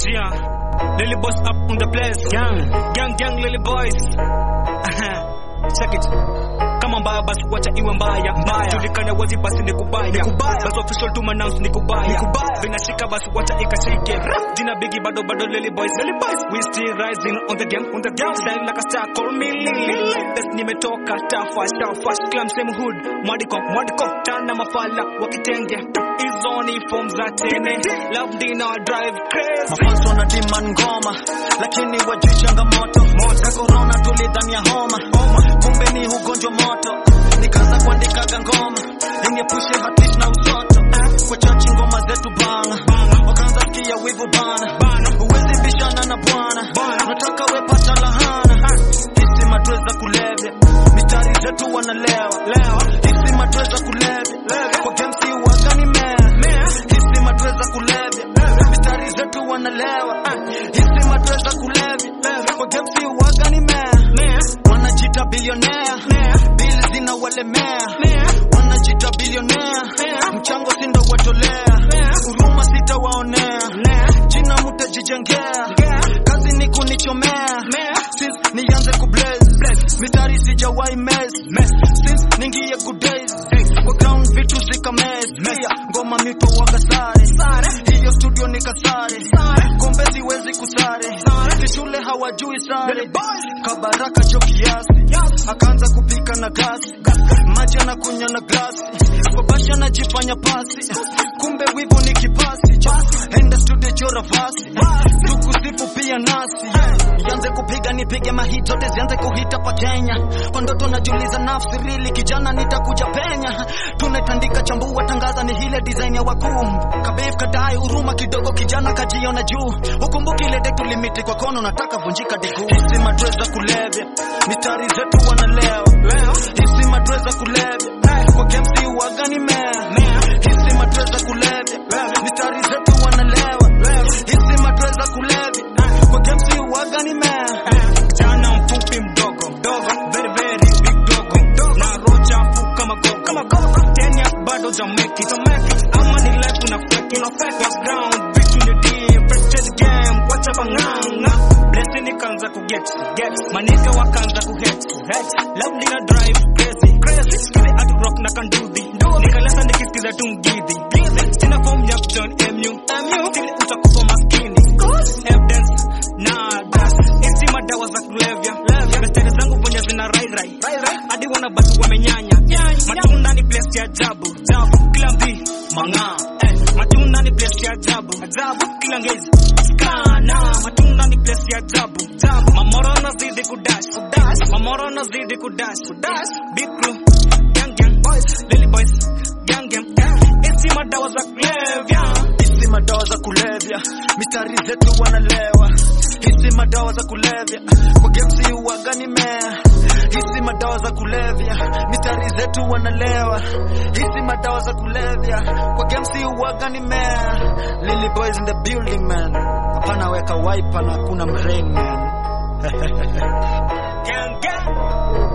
Yeah, Lily boys up on the place. Gang, gang, gang, Lily boys. Check it. Kama mbaya basi wacha iwe mbaya mbaya, julikane wazi basi ni kubaya, basi official to announce ni kubaya, vinashika basi wacha ikashike. Jina bigi bado bado Lily boys, Lily boys, we still rising on the game, on the game, style like a star, call me Lily. Best nimetoka tafash tafash, clam same hood, mwadiko mwadiko, tana mafala wakitenge, hizo ni form za tene, love dina drive crazy. Mafanzo wana demand ngoma lakini wajui changamoto ka corona tulidhania homa kumbe ni ugonjwa moto nikaanza kuandikaga ngoma niepushe hatish na usoto kwa chachi ngoma zetu bana wakaanza sikia wivu bana uwezi bishana na bwana nataka wepata lahana hisi matweza kulevya mistari zetu wanalewa hisi matweza kulevya kwa gemsi wagani mea hisi matweza kulevya mistari zetu wanalewa hisi matweza kulevya kwa gemsi wagani mea wanajita bilionea bili zina walemea wanajita bilionea mchango sindo watolea huruma sitawaonea jina mutajijengea kazi ni kunichomea since nianze kublaze mitari sijawai mes since ningie good days kwa ground vitu zika mes pia ngoma mito wakasare hiyo studio nikasare kombe siwezi kusare shule hawajui sare kabaraka cho kiasi akaanza kupika na gasi maji anakunya na glasi babasha anajifanya pasi kumbe wivu ni kipasi enda studio chora fasi tukusifu pia nasi ianze kupiga nipige mahit zote zianze kuhita pa Kenya kwa ndoto najiuliza nafsi rili kijana nitakuja penya tunaitandika chambua tangaza ni hile design ya wakuu kabif kadai huruma kidogo kijana kajiona juu ukumbuki ile detu limiti kwa kono nataka vunjika diguu hisi matweza kulevya mistari zetu wanalewa hisi matweza kulevya kwa gemsi wagani mea hisi matweza kulevya mistari zetu wanalewa hisi matweza kulevya kwa gemsi wagani mea Kijana mfupi mdogo dogo, very very big dogo, na rocha mfu kama gogo kama gogo, ten years bado jameki jameki, ama ni life una fake una fake was ground bitch in the deep, fresh game, wacha banganga, blessing ikaanza ku get get, manika wakaanza ku hate hate, love lina drive crazy crazy, skili at rock na can do the nikalesa nikisikiza tu mgidhi gidhi, sina form ya John MU MU, still utakufa maskini, evidence nada hizi madawa za kulevya mestari zangu venye zina rairai hadi wanabaki wamenyanya matunda ni place ya ajabu kila mbi mang'aa eh, matunda ni place ya ajabu kila ngezi skana matunda ni place ya ajabu mamoro nazidi kudash mamoro nazidi kudash big crew gang gang boys lily boys gang gang hizi madawa za kulevya hisi madawa za kulevya mistari zetu wanalewa hisi madawa za kulevya kwa gemsi wagani mea hisi madawa za kulevya mistari zetu wanalewa hisi madawa za kulevya kwa gemsi wagani mea lily boys in the building man hapana weka wipe na kuna mrain man gang gang